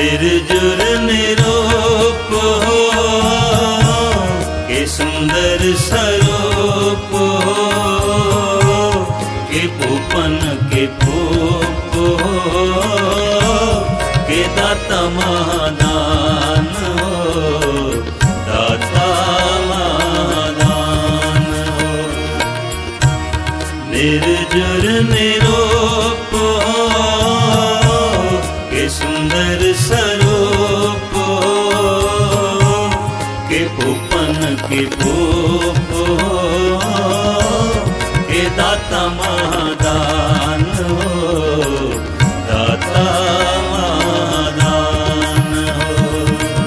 निर्जुर निरूप हो के सुंदर स्वरूप हो के पूपन के पूप हो के दाता महादान हो दाता महादान हो निर्जुर निरूप हो के सुंदर स्वरूप हो के पूपन के पूप हो के दाता महादान हो दाता महादान हो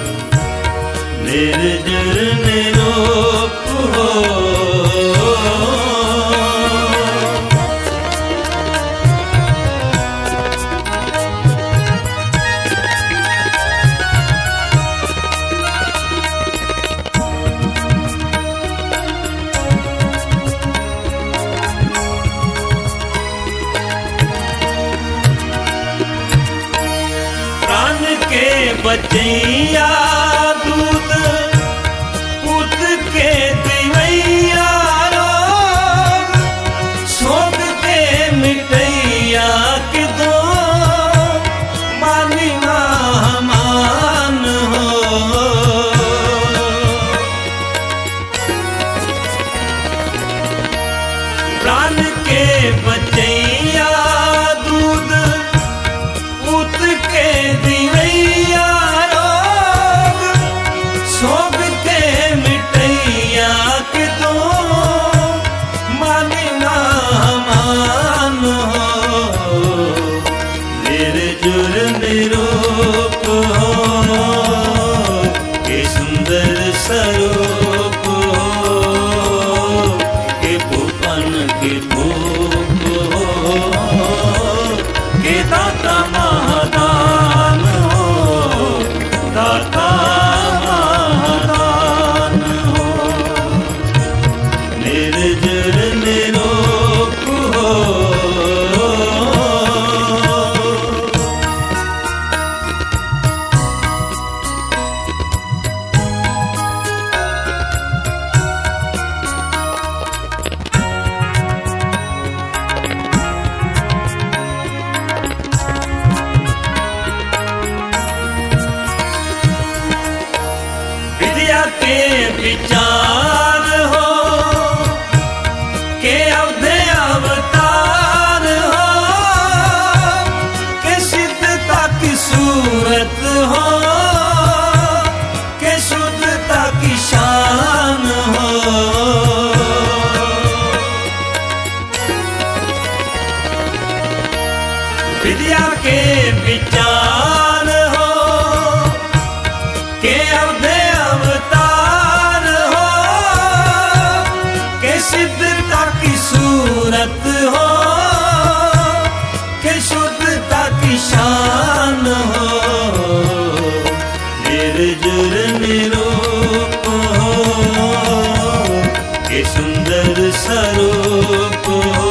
निर्जुर निरूप हो प्राण के बचैया दूध पुत के दिवैया रोग शोक के मिटैया के दो मानी मान हो प्राण के बचैया दूध पुत के दिवैया रोग शोक के मिटैया के दो मानी मान हो निर्जुर निरूप हो के सुंदर स्वरूप हो के पूपन के पूप हो के दाता महादान हो दाता महादान हो निर्जर निरूप हो विद्या के विचार हो के अवधे अवतार हो के सिद्धता की सूरत हो के शुद्धता की शान हो विद्या के विचार हो के अवधे अवतार हो के सिद्धता की सूरत हो के शुद्धता की शान हो निर्जुर निरूप हो के सुंदर स्वरूप हो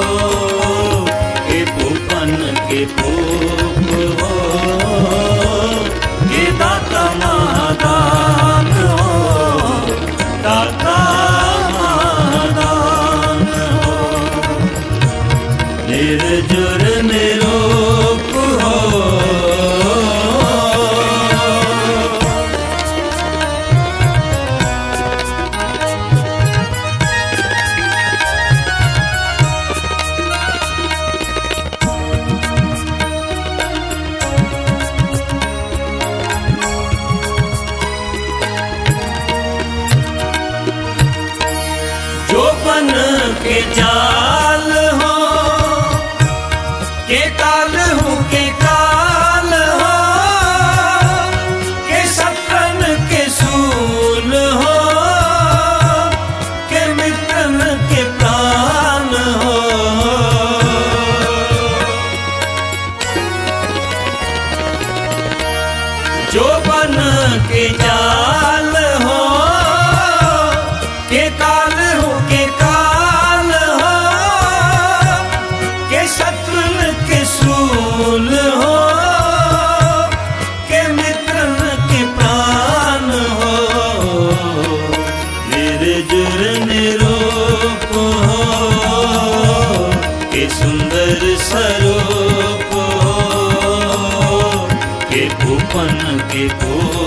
के पूपन के पूप हो के दाता महादान हो दाता महादान हो निर्जुर निरूप हो जो बन के जाल हो स्वरूप हो के भूपन के को